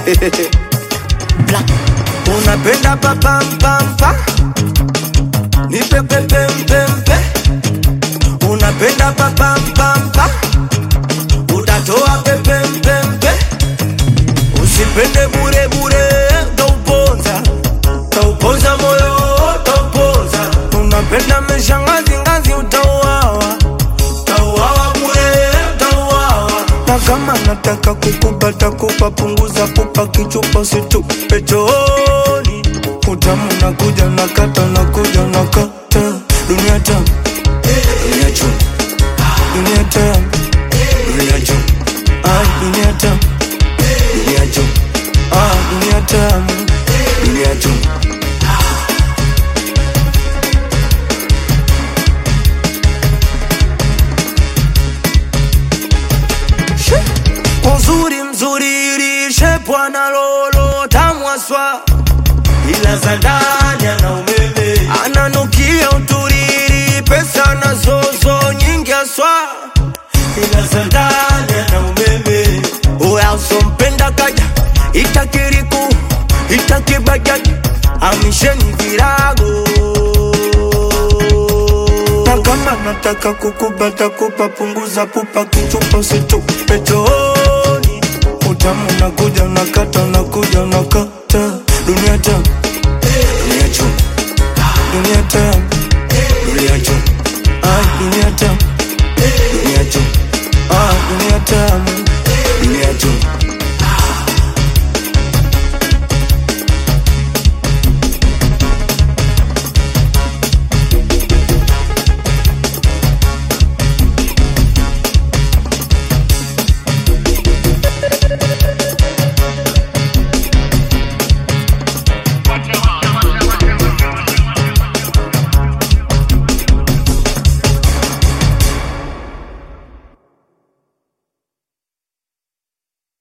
Black. unapenda papampampa nipepepempempe unapenda papampampa utatoa pepempempe usipende burebure tauponza tauponza moyo tauponza unapenda meshangazingazi utauawa tauawa bure tauawa na kama nataka kukupata kupa punguza pupa kichupa situpe chooni utamu nakuja nakata nakuja nakata dunia tamu dunia chum dunia tamu dunia chum ah dunia tamu dunia chum ah dunia tamu dunia chum uzuri mzuri lishe bwana lolo tamwaswa ila za ndani ana umeme ananukia uturiri pesa na zozo nyingi aswa ila za ndani ana umeme uya usompenda kaja itakiriku itakibajaji amisheni virago na kama nataka kukubata kupa punguza pupa kichupa usitupe chooni utamu nakuja nakata nakuja nakata dunia tamu dunia chum dunia tamu dunia chum ah dunia tamu dunia chum ah dunia tamu